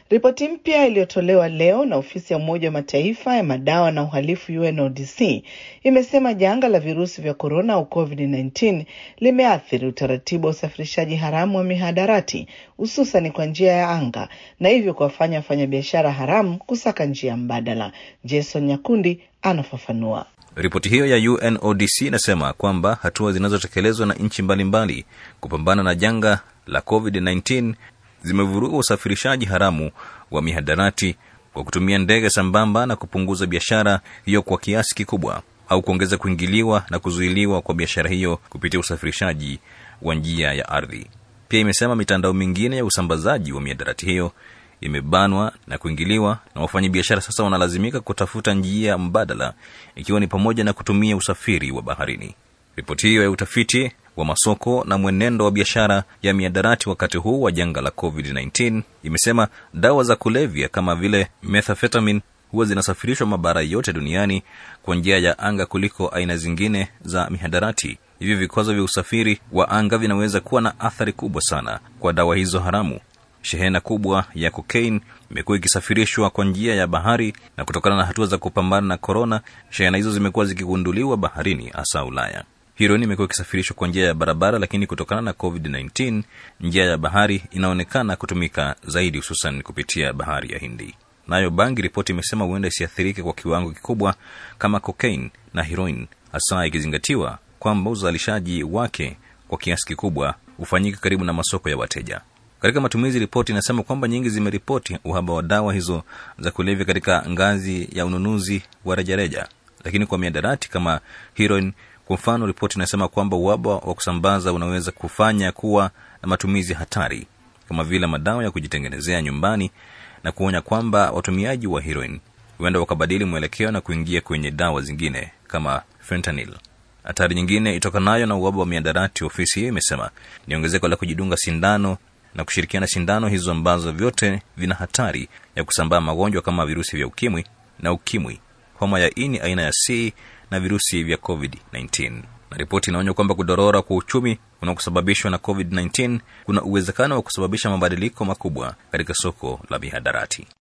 Ripoti mpya iliyotolewa leo na ofisi ya Umoja wa Mataifa ya madawa na uhalifu UNODC imesema janga la virusi vya korona au COVID-19 limeathiri utaratibu wa usafirishaji haramu wa mihadarati hususan kwa njia ya anga na hivyo kuwafanya wafanyabiashara haramu kusaka njia mbadala. Jason Nyakundi anafafanua. Ripoti hiyo ya UNODC inasema kwamba hatua zinazotekelezwa na nchi mbalimbali kupambana na janga la COVID-19 zimevuruga usafirishaji haramu wa mihadarati kwa kutumia ndege sambamba na kupunguza biashara hiyo kwa kiasi kikubwa au kuongeza kuingiliwa na kuzuiliwa kwa biashara hiyo kupitia usafirishaji wa njia ya ardhi. Pia imesema mitandao mingine ya usambazaji wa mihadarati hiyo imebanwa na kuingiliwa na wafanyabiashara sasa wanalazimika kutafuta njia mbadala ikiwa ni pamoja na kutumia usafiri wa baharini. Ripoti hiyo ya utafiti wa masoko na mwenendo wa biashara ya miadarati wakati huu wa janga la COVID-19 imesema dawa za kulevya kama vile methamphetamine huwa zinasafirishwa mabara yote duniani kwa njia ya anga kuliko aina zingine za mihadarati. Hivyo vikwazo vya usafiri wa anga vinaweza kuwa na athari kubwa sana kwa dawa hizo haramu. Shehena kubwa ya kokaini imekuwa ikisafirishwa kwa njia ya bahari, na kutokana na hatua za kupambana na korona, shehena hizo zimekuwa zikigunduliwa baharini, hasa Ulaya. Heroin imekuwa ikisafirishwa kwa njia ya barabara, lakini kutokana na COVID-19 njia ya bahari inaonekana kutumika zaidi, hususan kupitia bahari ya Hindi. Nayo bangi, ripoti imesema huenda isiathirike kwa kiwango kikubwa kama cocaine na heroin, hasa ikizingatiwa kwamba uzalishaji wake kwa kiasi kikubwa hufanyika karibu na masoko ya wateja. Katika matumizi, ripoti inasema kwamba nyingi zimeripoti uhaba wa dawa hizo za kulevya katika ngazi ya ununuzi wa rejareja, lakini kwa miadarati kama heroin kwa mfano, ripoti inasema kwamba uhaba wa kusambaza unaweza kufanya kuwa na matumizi hatari kama vile madawa ya kujitengenezea nyumbani, na kuonya kwamba watumiaji wa heroin huenda wakabadili mwelekeo na kuingia kwenye dawa zingine kama fentanyl. Hatari nyingine itokanayo na uhaba wa miadarati, ofisi hiyo imesema ni ongezeko la kujidunga sindano na kushirikiana sindano hizo ambazo vyote vina hatari ya kusambaa magonjwa kama virusi vya ukimwi na ukimwi, homa ya ini aina ya C na virusi vya COVID-19. Na ripoti inaonya kwamba kudorora kwa uchumi unaosababishwa na COVID-19 kuna uwezekano wa kusababisha mabadiliko makubwa katika soko la mihadarati.